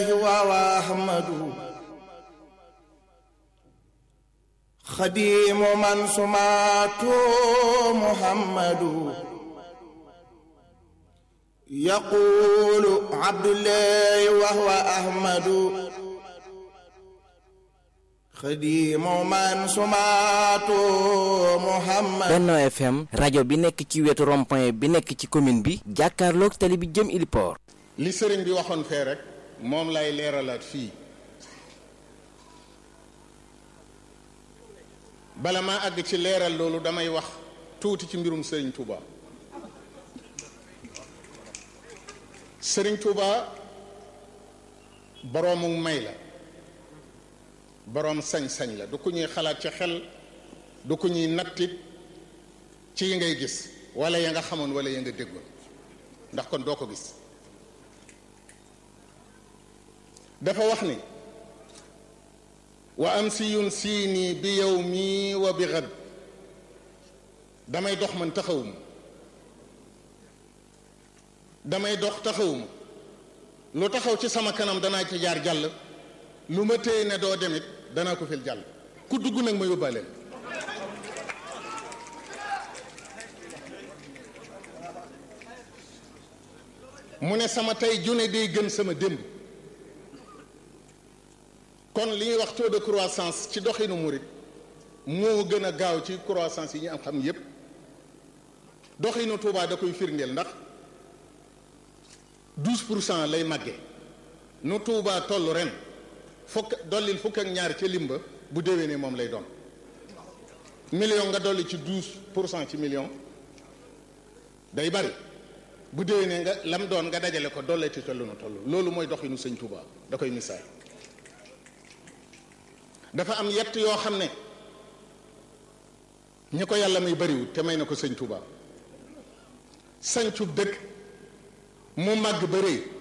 وأحمد خديم من سماته محمد يقول عبد الله وهو أحمد خديم من سماته محمد Benno FM rajo bi nekk ci wetu rond-point bi nekk ci commune bi jàkkaarloog tali bi jëm Iliport li sëriñ bi waxoon fee rek moom lay leeralaat fii bala maa àgg ci leeral loolu damay wax tuuti ci mbirum sëriñ Touba sëriñ Touba boroomu may la boroom sañ-sañ la du ku ñuy xalaat ci xel du ku ñuy nattit ci yi ngay gis wala ya nga xamoon wala ya nga déggoon ndax kon doo ko gis dafa wax ni wa am si yun siini bi yow mii wa bi xad damay dox man taxawuma damay dox taxawuma lu taxaw ci sama kanam danaa ci jaar jàll lu ma téye ne doo demit danaa ko fil jàll ku dugg nag ma yóbbaaleen mu ne sama tey june day gën sama démb kon li ñuy wax taux de croissance ci doxinu murit moo gën a gaaw ci croissance yi ñu am xam yépp doxinu Touba da koy firndeel ndax 12 pour cent lay màggee nu Touba toll ren fukk dollil fukk ak ñaar ca limba bu déwénee moom lay doon million nga dolli ci 12 pour cent ci million day bari bu déwénee nga lam doon nga dajale ko dolleeti ca lu nu toll loolu mooy doxinu sëñ Touba da koy misaal dafa am yett yoo xam ne ñi ko yàlla may bariwul te may na ko sëñ Touba sañcub dëkk mu màgg ba rëy